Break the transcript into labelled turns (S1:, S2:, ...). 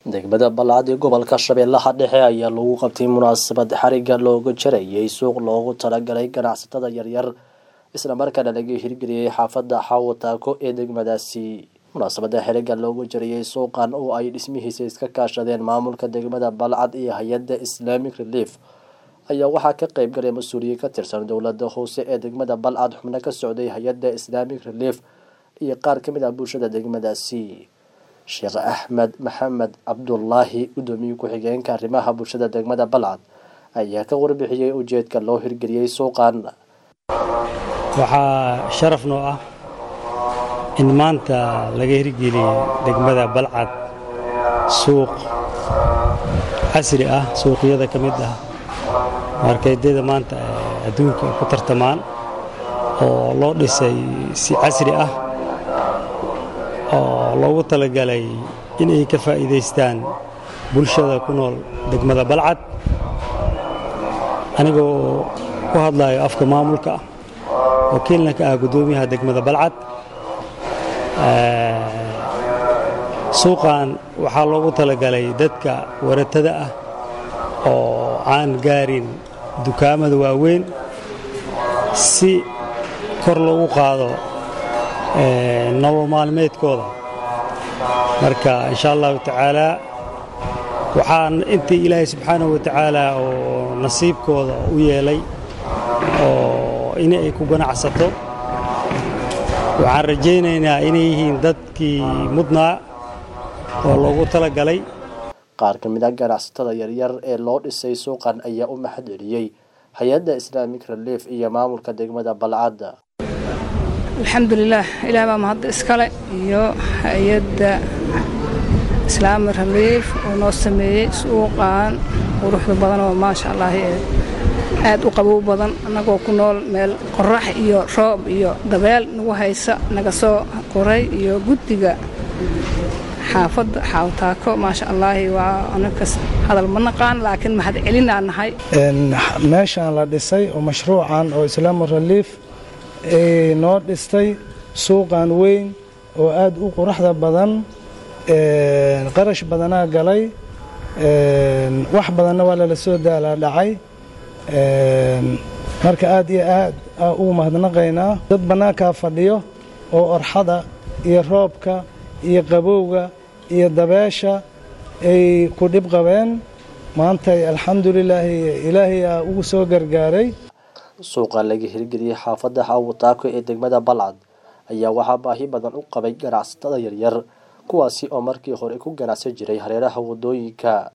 S1: degmada balcad ee gobolka shabeellaha dhexe ayaa lagu qabtay munaasabad xariga looga jarayay suuq loogu talagalay ganacsatada yaryar islamarkaana laga hirgeliyey xaafadda xaawo taako ee degmadaasi munaasabada xiriga loogu jarayay suuqan oo ay dhismihiisa iska kaashadeen maamulka degmada balcad iyo hay-adda islamic relief ayaa waxaa ka qeyb galay mas-uuliyiin ka tirsan dowlada hoose ee degmada balcad xubno ka socday hay-adda islamic relief iyo qaar kamid ah bulshada degmadaasi sheekh axmed maxamed cabdulaahi gudoomiye ku-xigeenka arrimaha bulshada degmada balcad ayaa ka warbixiyey ujeedka loo hirgeliyey suuqan
S2: waxaa sharaf noo ah in maanta laga hirgeliyey degmada balcad suuq casri ah suuqyada ka mid ah markeedyada maanta adduunka ku tartamaan oo loo dhisay si casri ah oo loogu talagalay inay ka faa'iidaystaan bulshada ku nool degmada balcad anigoo ku hadlayo afka maamulka ah wakiilna ka ah guddoomiyaha degmada balcad suuqan waxaa loogu talagalay dadka waratada ah oo aan gaarin dukaamada waaweyn si kor loogu qaado nolol maalmeedkooda marka insha allahu tacaalaa waxaan intii ilaahay subxaanahu wa tacaala oo nasiibkooda u yeelay oo in ay ku ganacsato waxaan rajaynaynaa inay yihiin dadkii mudnaa oo loogu talagalay
S1: qaar ka mid a ganacsatada yaryar ee loo dhisay suuqan ayaa u mahad celiyey hay-adda islamic relief iyo maamulka degmada balcad
S3: alxamdulilaah ilaah baa mahadda iskale iyo hay-adda islaami reliif oo noo sameeyey suuqan quruxda badan oo maasha allah aad u qabow badan annagoo ku nool meel qorax iyo roob iyo dabeel nagu haysa naga soo qoray iyo guddiga xaafadda xaawtaako maasha allaahi waa anakas hadal ma naqaan laakiin mahad celinaa nahay
S4: meeshaan la dhisay oo mashruucan oo islaami reliif noo dhistay suuqan weyn oo aad u quruxda badan qarash badanaa galay wax badanna waa lala soo daalaa dhacay marka aad iyo aad ugu mahadnaqaynaa dad bannaankaa fadhiyo oo orxada iyo roobka iyo qabowga iyo dabeesha ay ku dhib qabeen maantay alxamdulilaahi ilaahayaa ugu soo gargaaray
S1: suuqa laga hirgeliyey xaafadda xaawataako ee degmada balcad ayaa waxaa baahi badan u qabay ganacsatada yaryar kuwaasi oo markii hore ku ganacsan jiray hareeraha waddooyinka